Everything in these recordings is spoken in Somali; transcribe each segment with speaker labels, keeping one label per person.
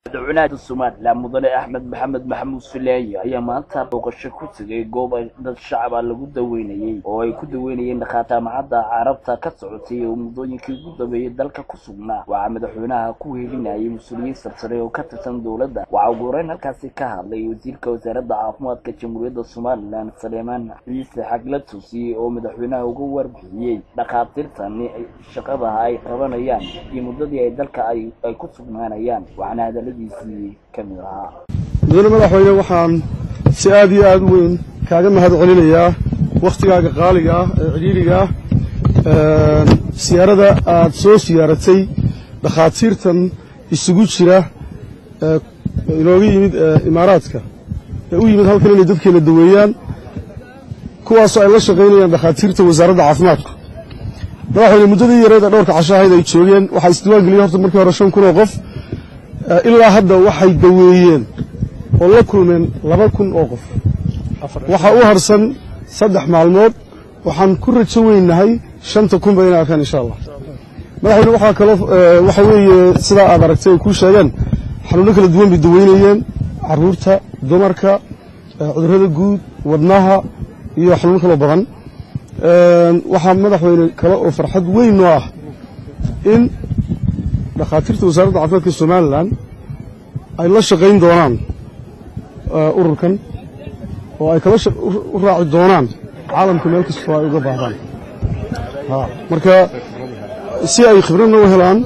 Speaker 1: madaxweynaha somalilan mudane axmed maxamed maxamuud fileeye ayaa maanta booqasho ku tegay goob ay dad shacaba lagu daweynayey oo ay ku daweynayeen dhakhaataamacadda carabta ka socotay oo muddooyinkii ugu dambeeyey dalka ku sugnaa waxaa madaxweynaha ku weelinayay mas-uuliyiin sarsare oo ka tirsan dowladda waxaa ugu horeyn halkaasi ka hadlay wasiirka wasaaradda caafimaadka jamhuuriyadda somalilan saleemaan ciise xagla tusi oo madaxweynaha uga warbixiyey dhakhaatiirtani shaqadaha ay qabanayaan iyo muddadii ay dalka ay ku sugnaanayaan waxaana hadaladiisii ka mid ahaa
Speaker 2: mudane madaxweyne waxaan si aad iyo aad u weyn kaaga mahad celinayaa wakhtigaaga qaaliga ah ee cidhiidriga ah siyaarada aad soo siyaaratay dhakhaatiirtan isugu jira inooga yimid imaaraadka ee u yimid halkan inay dadkeena daweeyaan kuwaasoo ay la shaqaynayaan dhakhaatiirta wasaaradda caafimaadka madaxweyne muddadii yareed ee dhowrka casho ahayd ay joogeen waxaa isdiiwaan geliyey horta markii hore shan kun oo qof ilaa hadda waxay daweeyeen oo la kulmeen laba kun oo qof waxaa u harsan saddex maalmood waxaan ku rajo weynahay shanta kunba inay arkaan insha allah madaxweyne waxaa kaloo waxa weeye sidaa aad aragtay ay kuu sheegeen xanuuno kala duwan bay daweynayeen carruurta dumarka cudurrada guud wadnaha iyo xanuuno kaloo badan waxaa madaxweyne kale oo farxad weyn noo ah in dhakhaatiirta wasaaradda caafimaadka somalilan ay la shaqayn doonaan ururkan oo ay kala u raaci doonaan caalamka meel kastoo ay uga baahdaan marka si ay khibradna u helaan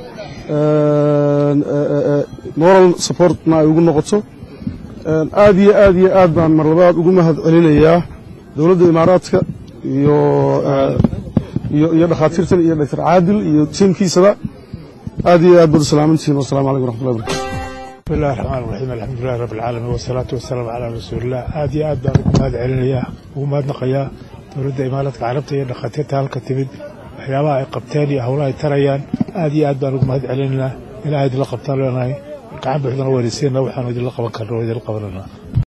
Speaker 2: moral supportna ay ugu noqoto aad iyo aad iyo aad baan mar labaad ugu mahad celinayaa dowladda imaaraadka iyo iyo dhakhaatiirtan iyo doctor caadil iyo tiimkiisaba aad iyo aad baad u salaamantihiin wassalamu calaykum raxmatullahi barakatu
Speaker 3: bismillahi raxmaan raxiim alxamdulilahi rabbi alcaalamiin wasalaatu wasalaamu calaa rasuulilah aad iyo aad baan ugu mahad celinayaa ugu mahadnaqayaa dowladda imaaraadka carabta iyo dhakhaatiirta halka timid waxyaabaha ay qabteen iyo howlaha ay tarayaan aad iyo aad baan ugu mahad celinaynaa ilaah idinla qabtaan leenahay gacan buuxdana weynaysiina waxaanu idinla qaban karna oo idinla qabananaa